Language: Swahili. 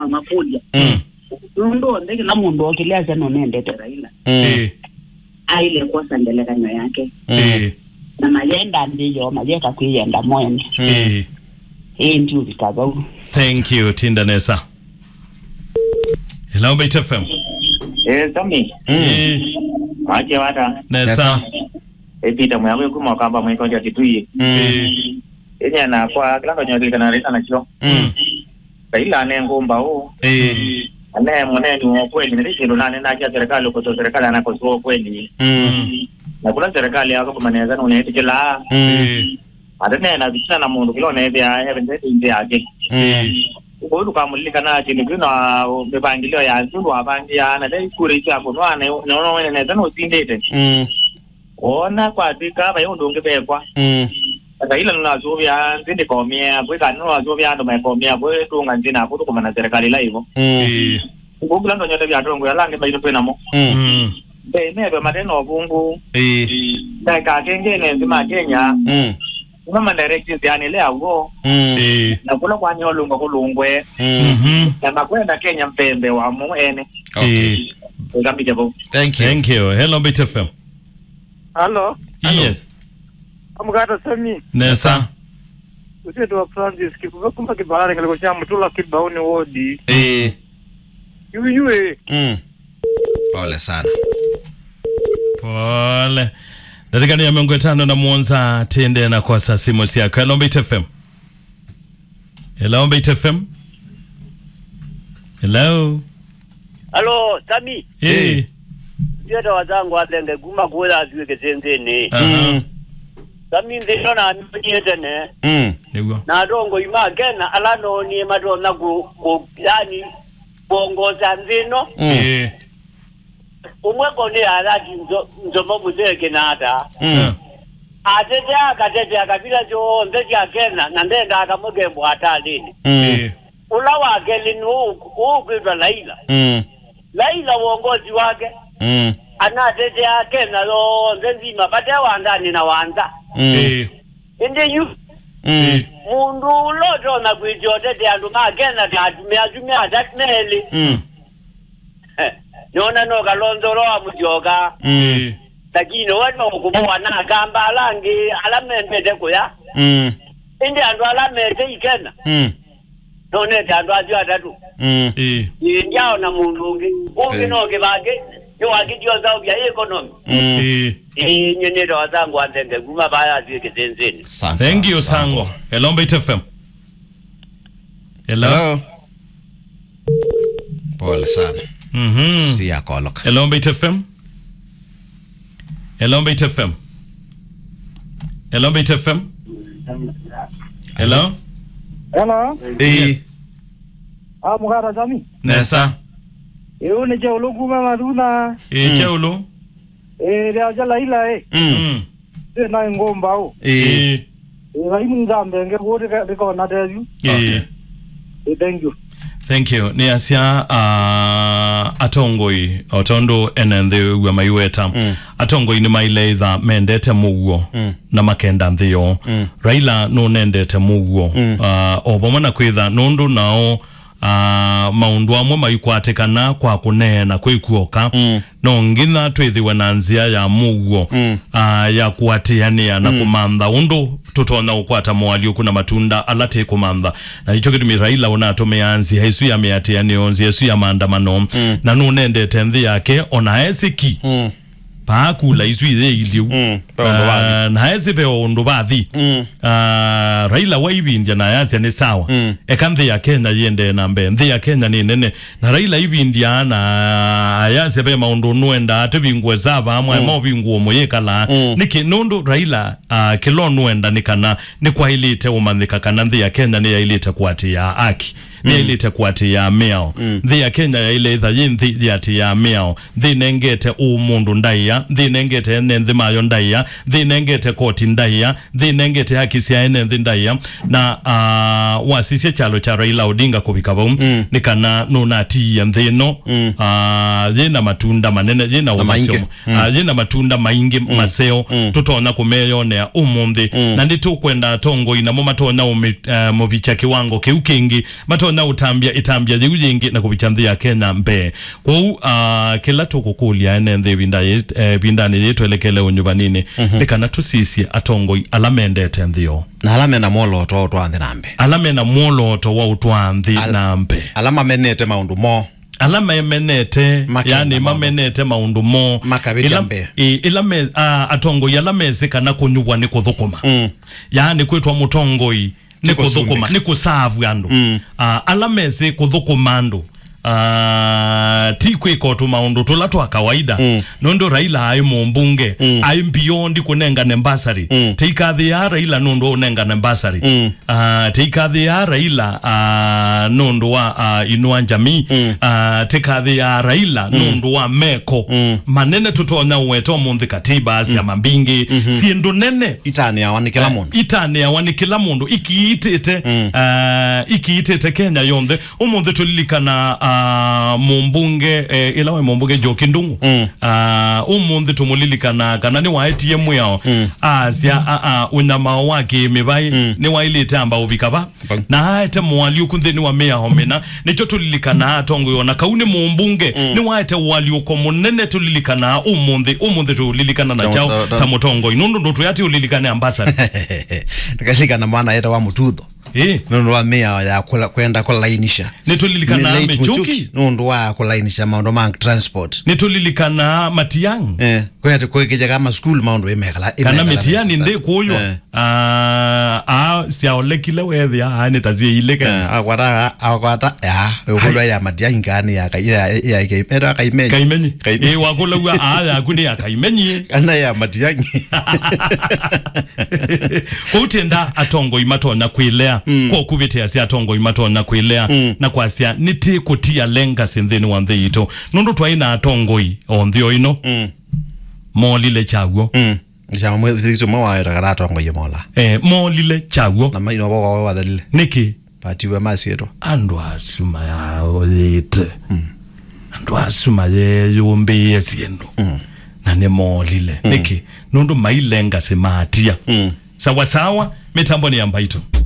mafulya Mm. nundu ondeki na mundu okiliasya nonendete raila Mm. Eh, aile kosa ndelekanyo yake eh, na mayenda ndiyo mayeka kwiyenda mwene eh. ii ndio vikavau thank you tindanesa hello bait fm Eh, Tommy, Eh, wache wata nesa epita mwawe kuma kamba mwiko ndio kitui. Eh, Enya na kwa klango nyoke kana rita na chio. Mm. Kaila ne ngomba o. eh, Ane mwaneni wa kweli ni rishi nane na kia serikali kwa serikali anakosoa kweli. Mm. Na kuna serikali yako kwa maneza na unaiti kila. Mm. eh, Adane na bichana na mundu kilo ne bia heaven set inde yake. Mm. Ko du kamulika na chini kuna mipangilio ya ndu abangia na dai kure cha kunwa ne no wene ne tano sindete. Mm. Ona kwa tika ba yondo ngebekwa. Mm. Sasa ila nunazuvya nzindi komia bwika nunazuvya ndo maikomia bwe tunga nzina kutu kumana serikali la hivyo Mm. eh, ngugula ndo nyote vya tongo ya lange baito twenamo Mm. mm, be mebe mateno obungu Eh. da ka kengene nzima Kenya Mm. ngoma directions yani le awo Mm. eh, na kula kwa nyolungo kulungwe Mm. mhm, na makwenda Kenya mpembe wa mu ene Okay. eh. ngambije bo Thank you. thank you hello bait fm Halo, yes amugata sami nesa usetu wa Francis kikuva kumba kibalale kaliko cha mutula kibaoni wodi Eh. yuyue Mm. Pole sana. pole dakika ya miongo tano na muonza tende na kwa saa simu siako hello bait fm hello bait fm hello Halo, Sami, eh ndieta wazangu atenge guma kuwela aziwe kesenzene. aha Sami ndino na mnyete ne. Mm. niguo Na dongo ima gena alano ni madona ku, ku yani kuongoza nzino. Mm. eh Umweko ni alati nzo, nzomo muzeke nata. Mm. Atete akatete akabila jo nzeki akena na ndenda akamwege mbwata lini. Mm. eh Ula wake lini huu kuitwa Laila. Mm. Laila uongozi wake. Mm. Anatete akena lo nzenzima bate wandani na wanda. Mm. eh Indi yu Mm. mundu ulotona kwijotete andu magena tatumia tumia tatineli Mm. nona nokalonzolowa mujoka Mm. eh lakini wanokubowa nakamba alangi alamempete kuya Mm. indi andu alamete ikena Mm. nonete andu ajo atatu Mm. eh injao na mundu ungi ungi Eh. noke bake niwakijozao bya ekonomi Mm. eh inyenyeto wazangu antenge guma baya aziweke zenzeni Asante thank you sana. sango hello bait fm hello Hello. Pole sana. mhm Si yakoloka. hello bait fm hello bait fm hello bait fm hello Hello, Eh. amugata sami nesa iu ni je uluguma maduna eh chaulo e ria ja laila e Mm. mm e na ngomba o Eh. eh e rai mungambe nge wodi riko na dezu eh e thank you thank you ni asia uh, atongoi otondo enenthi wa maiweta Mm. atongoi ni maileitha mendete muguo Mm. na makenda nthio Mm. raila no nendete muguo Mm. uh, o vamwe na kwitha nundu nao uh, maundu amwe maikwatikana kwa kuneena kwikuoka Mm. no ngitha twithiwe na nzia ya muguo Mm. uh, ya kuatiania na kumantha undu tutona ukwata mwalio kuna matunda ala ti kumantha na icho gitumi raila unatumia nzia isu ya miatianio nzia isu ya maandamano Mm. na nunendete nthi yake ona esiki Mm. paakula isu ithe iliu Mm. Pe undu wathi. uh, na esi pe undu bathi Mm. uh, raila waivindia na yasia ni sawa Mm. eka nthi ya kenya yende na mbe nthi ya kenya ni nene na raila ivindia na yasia pe maundu nuenda ativingue sava amwe mm. mauvinguo muyikala Mm. niki nundu raila uh, kilo nuenda ni kana ni kwailite umanthika kana nthi ya kenya ni yailite kuatia aki ni yailite kuatia miao nthi ya kenya yaile itha yi nthi yati ya miao nthi nengete umundu ndaiya nthi nengete ene nthi mayo ndaiya nthi nengete koti ndaiya nthi nengete haki cia ene nthi ndaiya na uh, wasicie chalo cha raila odinga kuvika vau Mm. ni kana nunatiia nthi ino Mm. uh, yina matunda manene yina maingi. umasio uh, yina matunda maingi maseo Mm. tutona kumeyonea umunthi Mm. na ndi tukwenda tongo inamo matonya umi- uh, muvicha kiwango kiu kingi matonya tutonya utambia itambia jigu jingi na kupitia nthi ya kenya mbe kwou uh, kila tukukulia ene nthi vinda yit- eh, vindani yitu elekele unyuvanini ni kana tusisie atongoi ala mendete nthio na ala mena mwoloto twanthi nambe ala mena mwoloto wa utwa nthi Al- na mbe ala mamenete maundu mo ala memenete Makenda yani maundu. mamenete maundu mo Makabitya Ila- mbe. i- ila me, a, atongoi ala mesikana kunyuwa ni kuthukuma Mm. yani kwitwa mutongoi ni Ni kuthukuma kusundika. ni kusavu andu Mm. Ah, ala mesi kuthukuma andu Uh, ti kwika tu maundu tula twa kawaida Mm. nundu raila ai mumbunge Mm. ai mbiondi kunengane mbasari Mm. teikathi ya raila nundu unengane mbasari Mm. uh, teikathi ya raila uh, nundu wa uh, inua njamii Mm. uh, tekathi ya raila nundu wa meko Mm. tutonya uweta munthi katiba cia mambingi ciendu nene itani awa ni kila mundu itaneawa ni kila mundu ikiitite Mm. uh, ikiitite kenya yonthe umuthi tulilikana uh, mumbunge eh, ila we mumbunge njoki ndungu Mm. uh, umuthi tumulilikana kana ni waetie mwiao Mm. asia uh, uh, unyamao wa kimivai Mm. ni wailite amba uvikava Bang. na haete mwaliuku nthini wa miaho mina nicho tulilikana atongo na kau ni mumbunge Mm. ni waete waliuko munene tulilikana umuthi umuthi tulilikana na Ta- chao ta- ta- ta mutongo inundu ndutu yati ulilikane ambassador nikalikana mwana eta wa mututho eh nundu wa mia ya kula, kwenda kulainisha nitulilikana Ni late michuki nundu wa kulainisha maundu ma transport nitulilikana matiang eh kwete kwikija kama school maundu imekala kana mitiani ndi kuywa Eh. ah ah siaolekile wethia ah nitazie ileke akwata akwata ya ukulwa ya matia ingani ya ya ya kaipera kaimenya kaimenyi Kaimenyi. eh wakulawa ah yaku ni akaimenyi kana ya matiangi kuutenda atongo imatonya kwilea mm. kwa kuvitia sia atongo imatonya kwilea Mm. na kwasia niti kutia lenga sinthini wa nthi itu nundu twaina atongoi o nthio ino mm molile chaguo mm ja mwe zizo mwa wa era karato ngo yemola eh, molile chaguo na maino bo wa dalile niki patiwe masieto andu asuma yao yite andu asuma yeyumbie siendu Mm. na nimolile niki nundu mailenga simatia mm sawasawa mitambo ni ya mbaito